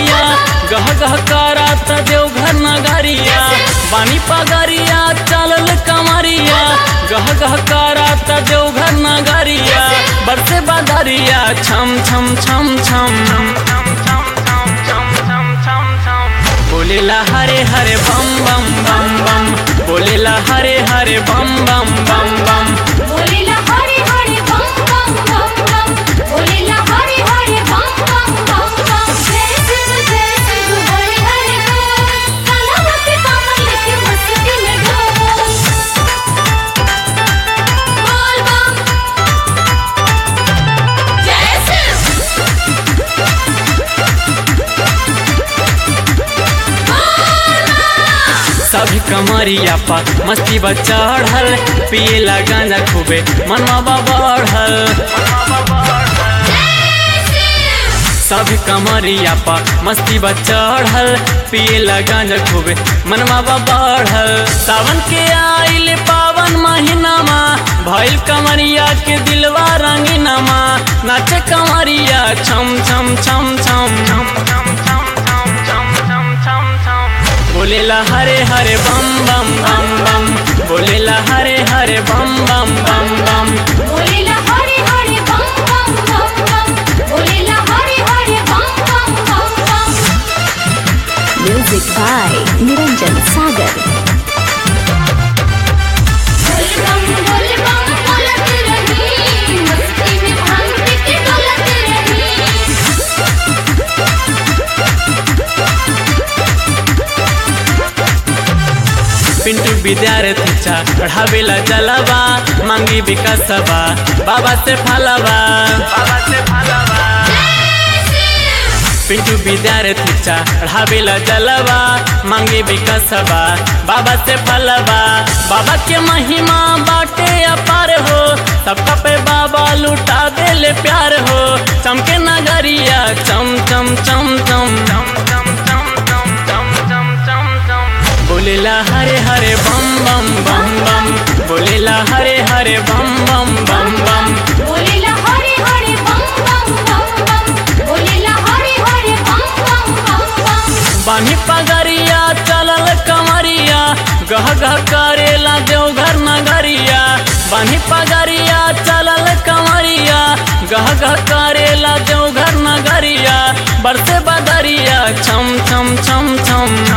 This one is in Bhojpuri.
कमरिया गह गह करात देवघर नगरिया बानी पगरिया चलल कमरिया गह गह करात देवघर नगरिया बरसे बदरिया छम छम छम छम बोलेला हरे हरे बम बम बम बम बोलेला हरे हरे बम बम बम बम बोलेला हरे हरे बम बम बम बम बोलेला हरे हरे बम बम बम बम जय शिव जय शिव हरे हरे बोल काला मस्ती कामर लेके मस्ती में डोल बोल बम जय शिव सभी कमरिया पर मस्ती बा चढ़ल पियला गांजा खूबे मनवा बढ़ल सभी कमरिया पर मस्ती बा चढ़ल पियला गांजा खूबे मनवा बढ़ल सावन के आइल पावन महीनामा भइल कमरिया के दिलवा रंगीनामा नाचे कमरिया छम छम छम छम बोलेला हरे हरे बम बम बम बम बोलेला हरे हरे बम बम बम बम बोलेला हरे हरे बम बम बम बम बोलेला हरे हरे बम बम बम बम Music by Niranjan Sagar. बोल बम बोल बम बोलत रही मस्ती में भांग पी के डोलत रही पिंटू विद्यार्थी चा पढ़ावेला जलवा मांगी विकासवा बाबा से फलवा बाबा से फलवा पिंटू विद्यार्थी चा पढ़ावेला जलवा मांगी विकासवा बाबा से फलवा बाबा के महिमा बाटे अपार हो सबका पे बाबा लुटा देले प्यार हो चमके नगरिया चम चम चम चम चम चम चम चम चम चम चम चम बोलेला हरे हरे बम बम बम बम बोलेला हरे हरे बम बम बम बम बोलेला हरे हरे बम बम बम बम बोलेला हरे हरे बम बम बम बम बानी पगरिया चलल कमरिया गह गह करेला देवघर नगरिया बानी पगरिया चलल कमरिया गह गह करेला देवघर नगरिया बरसे बदरिया छम छम छम छम